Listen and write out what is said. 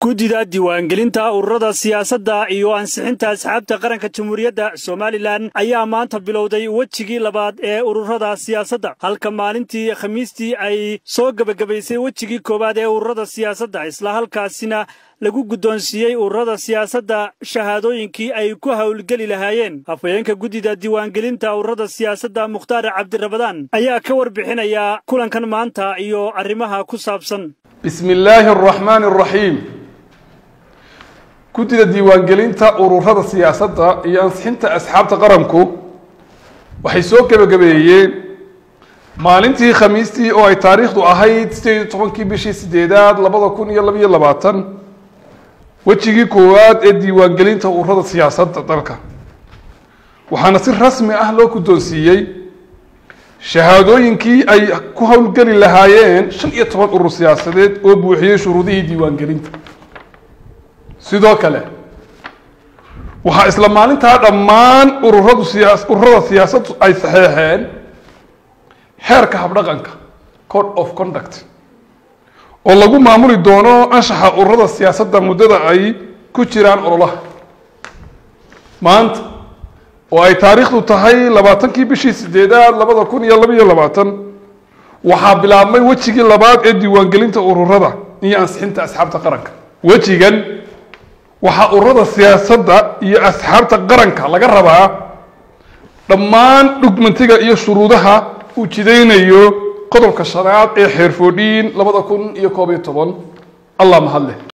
guddida diiwaangelinta ururada siyaasadda iyo ansixinta asxaabta qaranka jamhuuriyadda somalilan ayaa maanta bilowday wejigii labaad ee ururada siyaasadda halka maalintii khamiistii ay soo gebagabaysay wejigii koowaad ee ururada siyaasadda isla halkaasina lagu guddoonsiiyey ururada siyaasadda shahaadooyinkii ay ku howlgeli lahaayeen hafayeenka guddida diiwaangelinta ururada siyaasadda mukhtaar cabdirabadaan ayaa ka warbixinaya kulankan maanta iyo arrimaha ku saabsan bismi illaahi araxmaani araxiim guddida diiwaangelinta ururada siyaasadda iyo ansixinta asxaabta qaranku waxay soo gebagabeeyeen maalintii khamiistii oo ay taariikhdu ahayd sideed iyo tobankii bishii sideedaad labada kun iyo labaiyo labaatan wejigii koowaad ee diiwaangelinta ururada siyaasadda dalka waxaana si rasmi ah loo guddoonsiiyey shahaadooyinkii ay ku howlgeli lahaayeen shan iyo toban urur siyaasadeed oo buuxiyey shuruudihii diiwaangelinta sidoo kale waxaa isla maalintaa dhammaan ururadu siyaa ururada siyaasaddu ay saxeexeen xeerka habdhaqanka code of conduct oo lagu maamuli doono anshaxa ururada siyaasadda muddada ay ku jiraan ololaha maanta oo ay taariikhdu tahay labaatankii bishii sideedaad labada kun iyo labaiyo labaatan waxaa bilaabmay wejigii labaad ee diiwaangelinta ururada iyo ansixinta asxaabta qaranka wejigan waxaa ururada siyaasadda iyo asxaabta qaranka laga rabaa dhammaan dhugmantiga iyo shuruudaha uu jidaynayo qodobka shanaad ee xeerfoodhiin labada kun iyo koob iyo toban allah mahadleh